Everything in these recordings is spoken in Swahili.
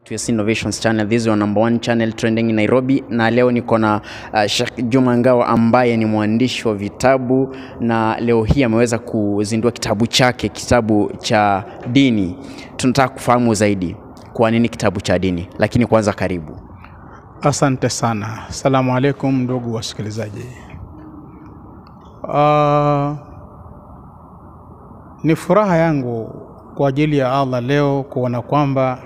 TS Innovations channel. This is your number one channel trending in Nairobi, na leo niko na uh, Sheikh Juma Ngao ambaye ni mwandishi wa vitabu na leo hii ameweza kuzindua kitabu chake, kitabu cha dini. Tunataka kufahamu zaidi kwa nini kitabu cha dini, lakini kwanza karibu. Asante sana. Asalamu alaikum ndugu wasikilizaji. Uh, ni furaha yangu kwa ajili ya Allah leo kuona kwamba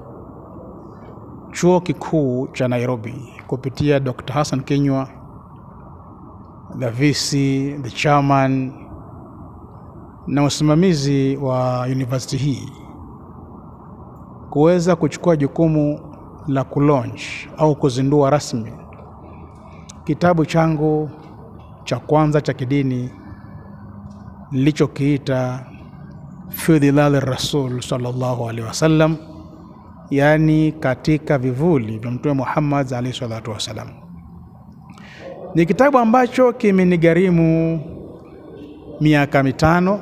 chuo kikuu cha Nairobi kupitia Dr. Hassan Kinywa, the VC, the chairman na usimamizi wa university hii kuweza kuchukua jukumu la kulaunch au kuzindua rasmi kitabu changu cha kwanza cha kidini nilichokiita fi dhilali rasul sallallahu alaihi wasallam, yaani katika vivuli vya Mtume Muhammad alaihi salatu wassalam. Ni kitabu ambacho kimenigharimu miaka mitano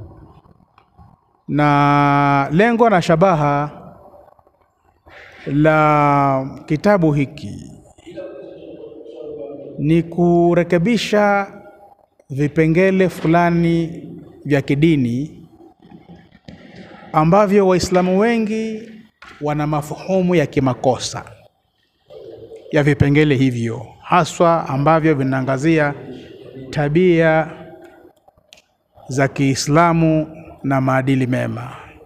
na lengo na shabaha la kitabu hiki ni kurekebisha vipengele fulani vya kidini ambavyo Waislamu wengi wana mafahumu ya kimakosa ya vipengele hivyo, haswa ambavyo vinaangazia tabia za Kiislamu na maadili mema.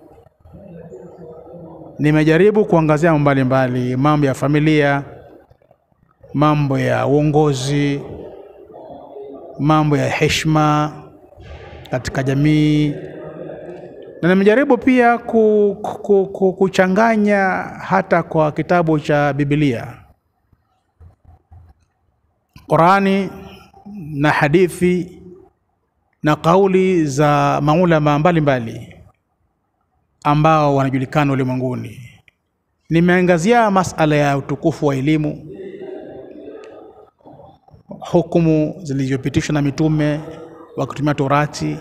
Nimejaribu kuangazia mambo mbalimbali, mambo ya familia, mambo ya uongozi, mambo ya heshima katika jamii, na nimejaribu pia ku, ku, ku, kuchanganya hata kwa kitabu cha Biblia, Qurani na hadithi na kauli za maulama mbalimbali ambao wanajulikana ulimwenguni. Nimeangazia masala ya utukufu wa elimu, hukumu zilizopitishwa na mitume wakitumia Torati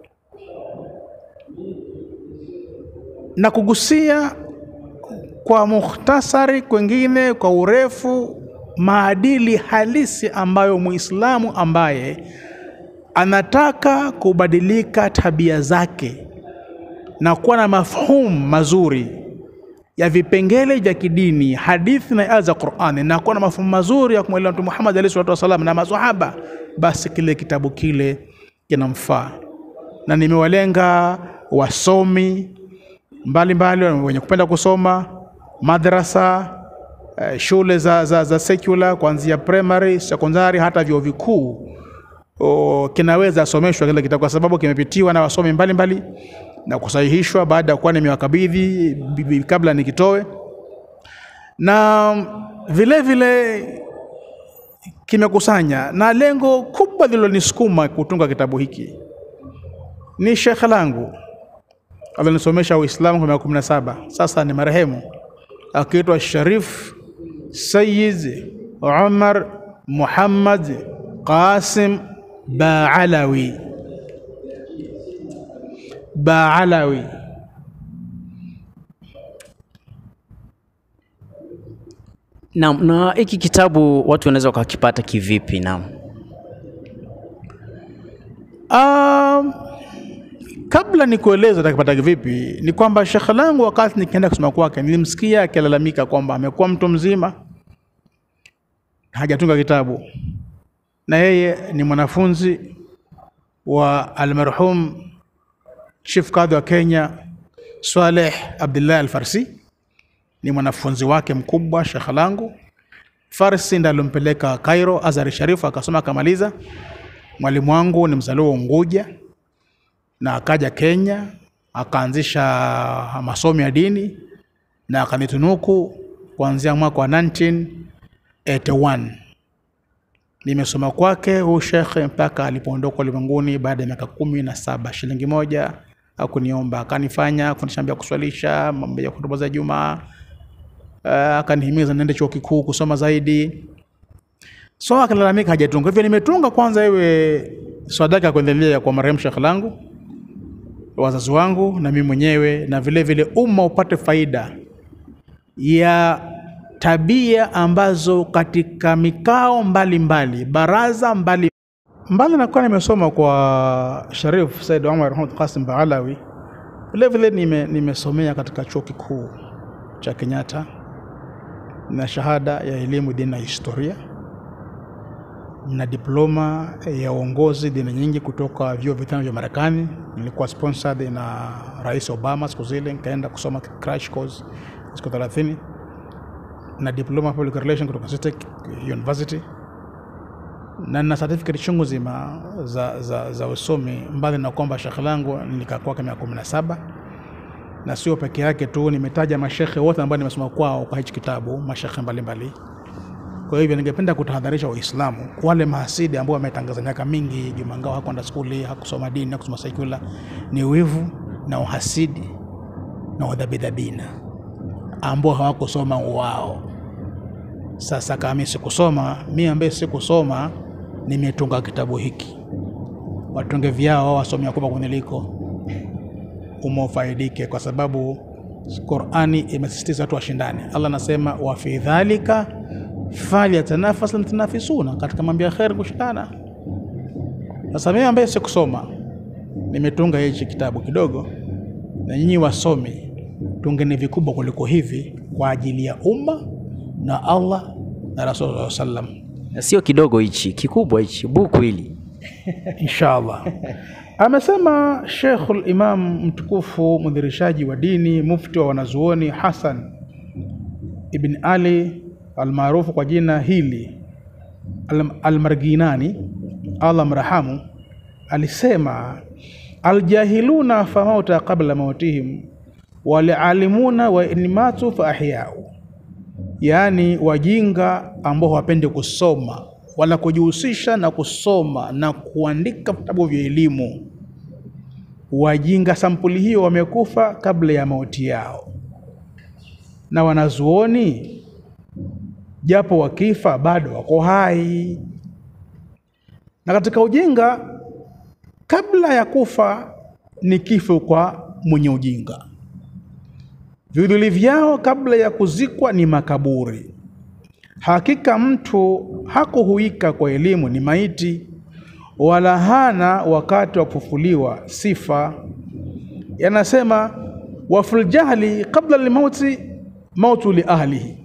na kugusia kwa mukhtasari, kwengine kwa urefu, maadili halisi ambayo Muislamu ambaye anataka kubadilika tabia zake na kuwa na mafhumu mazuri ya vipengele vya kidini, hadithi na aya za Qur'ani, na kuwa na mafhumu mazuri ya kumwelewa Mtume Muhammad alayhi salatu wasallam na maswahaba, basi kile kitabu kile kinamfaa. Na nimewalenga wasomi mbalimbali wenye kupenda kusoma madrasa, eh, shule za, za, za secular kuanzia primary, sekondari, hata vyuo vikuu o, kinaweza someshwa kile kitabu kwa sababu kimepitiwa na wasomi mbalimbali na kusahihishwa baada ya kuwa nimewakabidhi kabla nikitoe, na vile vile kimekusanya, na lengo kubwa lilonisukuma kutunga kitabu hiki ni shekhe langu alinisomesha Uislamu kwa miaka kumi na saba, sasa ni marehemu, akiitwa Sharif Sayyid Umar Muhammad Qasim Baalawi. Baalawi Naam, na hiki kitabu watu wanaweza wakakipata kivipi? Naam. Um, kabla ni kueleza takipata vipi, ni kwamba shekhe langu wakati nikienda kusoma kwake nilimsikia akilalamika kwamba amekuwa mtu mzima hajatunga kitabu, na yeye ni mwanafunzi wa almarhum Chief Kadhi wa Kenya Swaleh Abdullah Al-Farsi, ni mwanafunzi wake mkubwa shekhe langu. Farsi ndiye alimpeleka Cairo Azhar Sharifu akasoma akamaliza. Mwalimu wangu ni mzaliwa wa Unguja na akaja Kenya akaanzisha masomo ya dini na akanitunuku kuanzia mwaka wa 1981. Nimesoma kwake huu shekhe mpaka alipoondoka ulimwenguni baada ya miaka kumi na saba. Shilingi moja akuniomba, akanifanya kufundisha mambo ya kuswalisha, mambo ya hutuba za Jumaa, uh, akanihimiza niende chuo kikuu kusoma zaidi. So akalalamika hajatunga, hivyo nimetunga kwanza iwe sadaka ya kuendelea kwa marehemu shekhe langu wazazi wangu na mimi mwenyewe na vile vile umma upate faida ya tabia ambazo katika mikao mbalimbali mbali, baraza mbali mbali nakuwa nimesoma kwa Sharif Said Omar Mahmud Qasim Baalawi, vilevile nime, nimesomea katika chuo kikuu cha Kenyatta na shahada ya elimu dini na historia na diploma ya uongozi dini nyingi kutoka vyuo vitano vya Marekani. Nilikuwa sponsored na Rais Obama siku zile, nikaenda kusoma crash course siku 30 na diploma public relation kutoka City University na na certificate chungu zima za, za, za usomi, mbali na kwamba shekhe langu nilikaa kwake miaka kumi na saba na sio peke yake tu, nimetaja mashekhe wote ambao nimesoma kwao kwa hichi kitabu, mashekhe mbalimbali. Kwa hivyo ningependa kutahadharisha Waislamu wale mahasidi ambao wametangaza miaka mingi Juma Ngao hakwenda skuli, hakusoma dini, hakusoma sekula, ni wivu na uhasidi na udhabidhabina ambao hawakusoma wao. Sasa kama mimi sikusoma, mi ambaye sikusoma nimetunga kitabu hiki, watunge vyao wasomi wakubwa kuniliko, umofaidike, kwa sababu Qurani imesisitiza watu washindane. Allah anasema wa fi dhalika falyatanafas almutanafisuna, katika mambo ya kheri kushindana. Sasa mimi ambaye sikusoma nimetunga hichi kitabu kidogo, na nyinyi wasomi tungeni vikubwa kuliko hivi kwa ajili ya umma na Allah na Rasul sallam, Sio kidogo hichi, kikubwa hichi, buku hili. inshallah. Amesema Sheikhul Imam mtukufu mdhirishaji wa dini mufti wa wanazuoni Hasan ibn Ali almaarufu kwa jina hili Al- Almarginani, Allah mrahamu, alisema aljahiluna famauta qabla mautihim walialimuna wa in matu fa ahyau, yaani wajinga ambao hawapendi kusoma wala kujihusisha na kusoma na kuandika vitabu vya elimu. Wajinga sampuli hiyo wamekufa kabla ya mauti yao, na wanazuoni japo wakifa bado wako hai. Na katika ujinga, kabla ya kufa ni kifo kwa mwenye ujinga. Vivuli vyao kabla ya kuzikwa ni makaburi. Hakika mtu hakuhuika kwa elimu ni maiti, wala hana wakati wa kufufuliwa sifa. Yanasema wafil jahli qabla lmauti mautu li ahlihi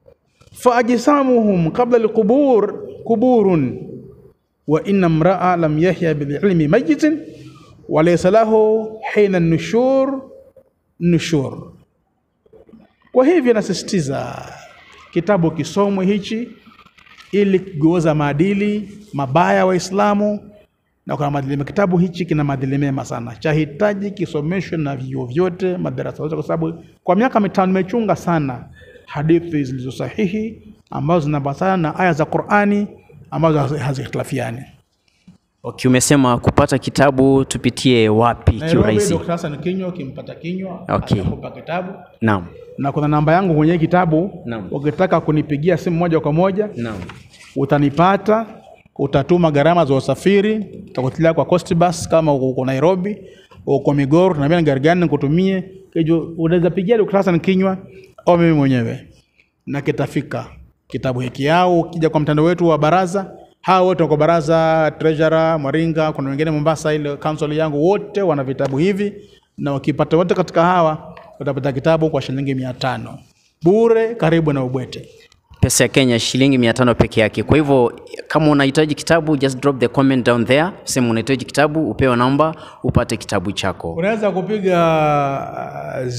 faajsamuhum qabla lqubur kuburun wa inna mraa lam yahya bililmi mayitin walaysa lahu hina nushur nushur. Kwa hivyo nasisitiza kitabu kisomwe hichi ili kugeuza maadili mabaya Waislamu, na kuna maadili kitabu hichi kina maadili mema sana, chahitaji kisomeshwe na vyuo vyote, madarasa yote, kwa sababu kwa miaka mitano nimechunga sana hadithi zilizo sahihi ambazo zinaambatana na aya za Qur'ani ambazo hazi- hazikhtilafiani. Okay, umesema kupata kitabu tupitie wapi Nairobi, kiurahisi? Dr. Hassan Kinywa, ukimpata Kinywa Okay. atakupa kitabu Naam. na kuna namba yangu kwenye kitabu. Naam. Ukitaka kunipigia simu moja kwa moja Naam. utanipata, utatuma gharama za usafiri, utakutilia kwa Coast Bus kama uko uko Nairobi, uko Migoro, tunaambia ni gari gani nikutumie. Kijo unaweza pigia Dr. Hassan Kinywa au mimi mwenyewe na kitafika kitabu hiki, au ukija kwa mtandao wetu wa baraza, hawa wote wako baraza, treasurer Mwaringa, kuna wengine Mombasa, ile council yangu, wote wana vitabu hivi, na wakipata wote katika hawa utapata kitabu kwa shilingi mia tano bure, karibu na Ubwete. Pesa ya Kenya shilingi mia tano peke yake. Kwa hivyo kama unahitaji kitabu, just drop the comment down there, sema unahitaji kitabu, upewe namba, upate kitabu chako. Unaweza kupiga uh,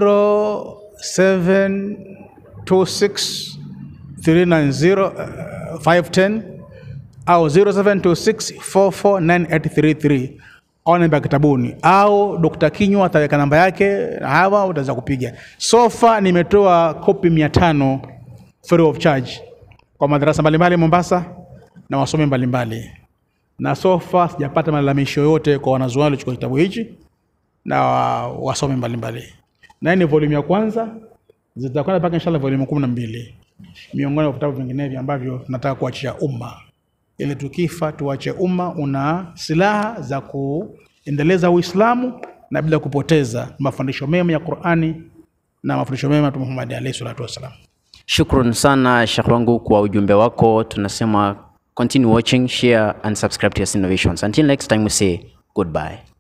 0726 390 uh, 510 au 0726 449833 au namba ya kitabuni au Dr. Kinywa ataweka namba yake, na hawa utaweza kupiga. Sofa nimetoa kopi 500 free of charge kwa madarasa mbalimbali Mombasa na wasomi mbalimbali na sofa sijapata malalamisho yote kwa wanazuoni waliochukua kitabu hichi na wa- wasomi mbalimbali. Na hii ni volume ya kwanza, zitakwenda mpaka inshallah volume kumi na mbili miongoni mwa vitabu vinginevyo ambavyo tunataka kuachia umma, ili tukifa tuache umma una silaha za kuendeleza Uislamu na bila kupoteza mafundisho mema ya Qur'ani na mafundisho mema Mtume Muhammad alayhi salatu wassalam. Shukran sana Sheikh wangu kwa ujumbe wako. Tunasema continue watching, share and subscribe to Yas Innovations. Until next time we say goodbye.